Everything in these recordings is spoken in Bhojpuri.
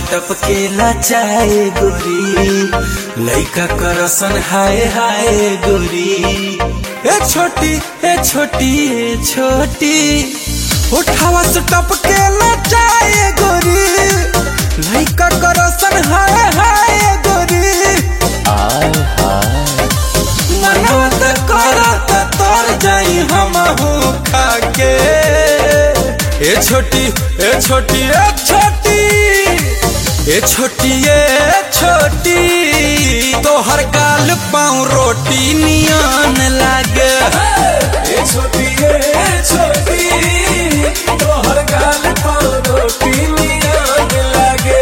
टपकेला चाहे गोरी लइका करसन हाय हाय गोरी ए छोटी ए छोटी ए छोटी उठावा से टपकेला चाहे गोरी लइका करसन हाय हाय गोरी मनवा त करत तर जाई हमहू खाके ए छोटी ए छोटी ए छोटी ए छोटी ए छोटी तोहर गाल पाँव रोटी नियन लागे ए छोटी ए छोटी तोहर गाल पर रोटी नियन लागे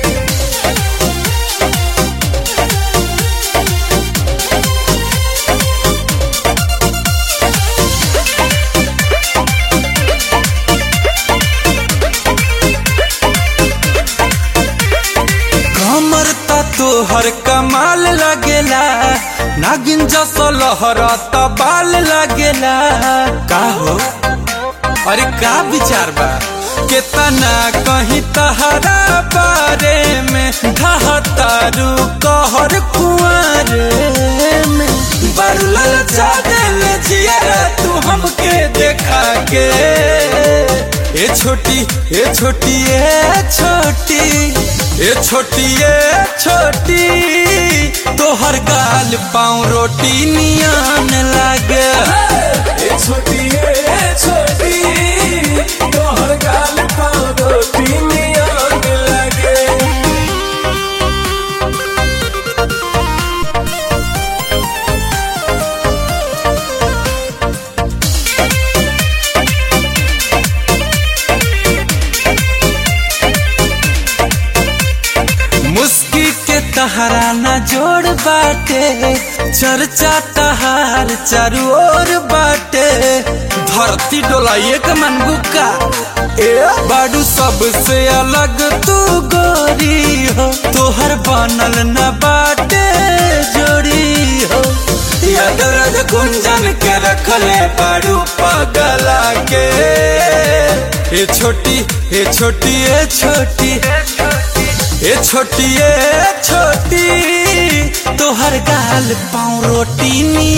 कमर त तोहर कमाल लगेला नागिन जस लहरा त बाल लगेला का हो अरे का विचार बा केतना कहीं तहरा बारे में ढहतारू कहर कुआर में बरुलल चादल जिया तू हमके देखा के ए छोटी ए छोटी ए छोटी ए छोटी ए छोटी तोहर गाल पाँव रोटी नियन लागे ए छोटी ए छोटी तोहर गाल पर रोटी नियन लागे मुस्की के तहरा न जोड़ बाटे चर्चा तहार चारू ओर बाटे धरती डोलाइए के मन बुका ए बाडू सबसे अलग तू गोरी हो तोहर बनल न बाटे जोड़ी हो यादरज गुंजन के रखले बाडू पगला के ए छोटी ए छोटी ए छोटी ए छोटी ए छोटी तोहर गाल पाँव रोटी नी